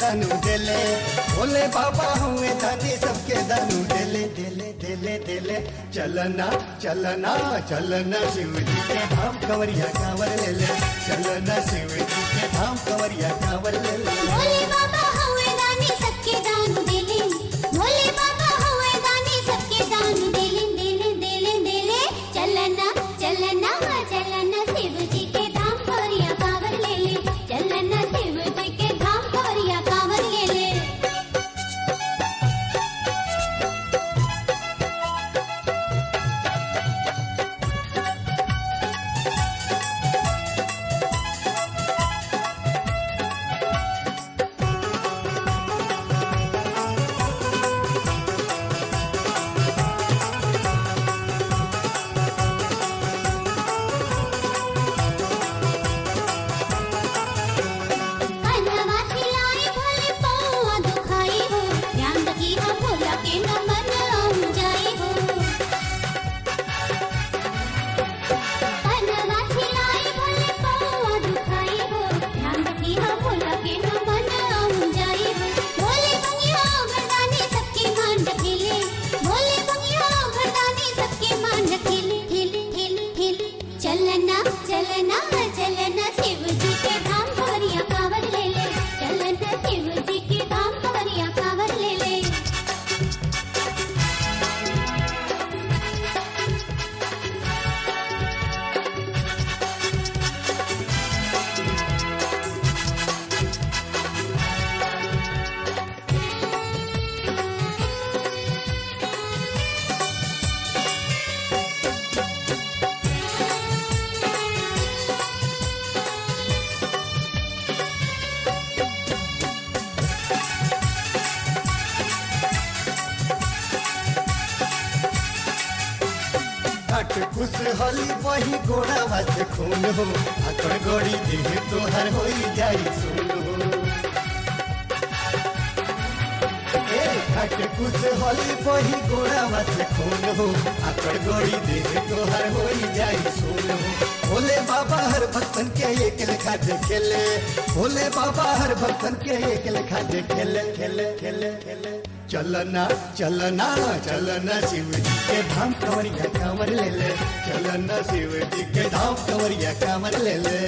दानू देले भोले बाबा हुए दानी सबके दानू देले देले देले देले चलना चलना चलना शिव जी के धाम कंवरिया कांवर ले ले चलना शिव जी के धाम कंवरिया कांवर ले ले भोले बाबा हवे दानी सबके दान देले भोले बाबा हवे दानी सबके दान देले देले देले देले चलना चलना चलना शिव जी के धाम कवरिया कांवर ले ले चलना शिव जी के धाम कवरिया कांवर ले ले कन्हवा खिलाए भोले पौआ दुखाई हो ध्यान रखी हो भोला के न मन आऊं जाई हो कन्हवा खिलाए भोले पौआ दुखाई हो ध्यान रखी हो भोला के न मन आऊं जाई हो भोले बंगिया मर्दानी सबके मान रखेले भोले बंगिया मर्दानी सबके मान रखेले ठेले ठेले ठेले चलना चलना चलना शिव जी के धाम कवरिया कांवर ले ले चलना शिव जी के धाम कवरिया कांवर ले ले घाट खुश होली वही गोड़ा वास खून हो आकड़ गोड़ी देह तोहर होई जाई सुन हो ए घाट खुश होली वही गोड़ा वास खून हो आकड़ गोड़ी देह तोहर होई जाई सुन हो भोले बाबा हर भक्तन के एक लेखा देखेले भोले बाबा हर भक्तन के एक लेखा देखेले खेले खेले खेले चलना चलना चलना शिव जी के धाम कंवरिया कांवर ले ले चलना शिव जी के धाम कंवरिया कांवर ले ले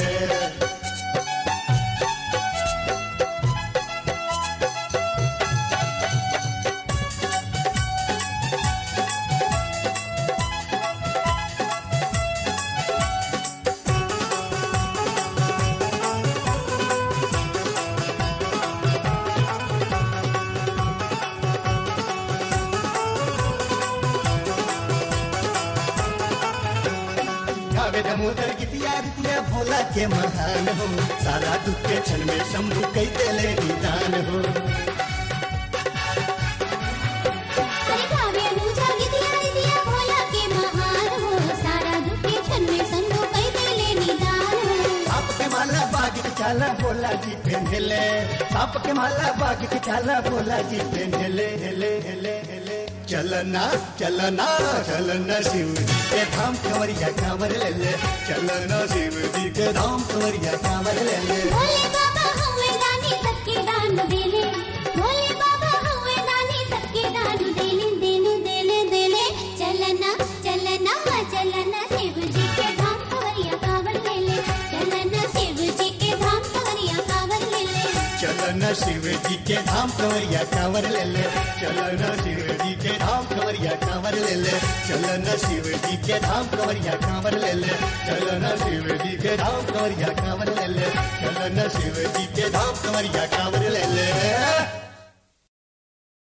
गावे दमोदर गीतिया गीतिया भोला के महान हो सारा दुख के क्षण में शंभु कई देले निदान हो अरे गावे अनुजा गीतिया गीतिया भोला के महान हो सारा दुख के क्षण में संभो कई देले निदान हो साप के माला बाग के चाला भोला जी पहनले साप के माला बाग के चाला भोला जी पहनले हेले हेले हेले चलना चलना चलना शिव जी के धाम कंवरिया कांवर ले ले चलना शिव जी के धाम कंवरिया कांवर ले ले भोले बाबा हवे दानी सबके दान देले भोले बाबा हवे दानी सबके दान देले देले देले देले चलना चलना चलना शिव जी के धाम कवरिया कांवर ले ले चलना शिव जी के धाम कवरिया कांवर ले ले चलना शिव जी के धाम कंवरिया कांवर ले ले चलना शिव जी के धाम कंवरिया कांवर ले ले चलना शिव जी के धाम कंवरिया कांवर ले ले चलना शिव जी के धाम कंवरिया कांवर ले ले चलना शिव जी के धाम कंवरिया कांवर ले ले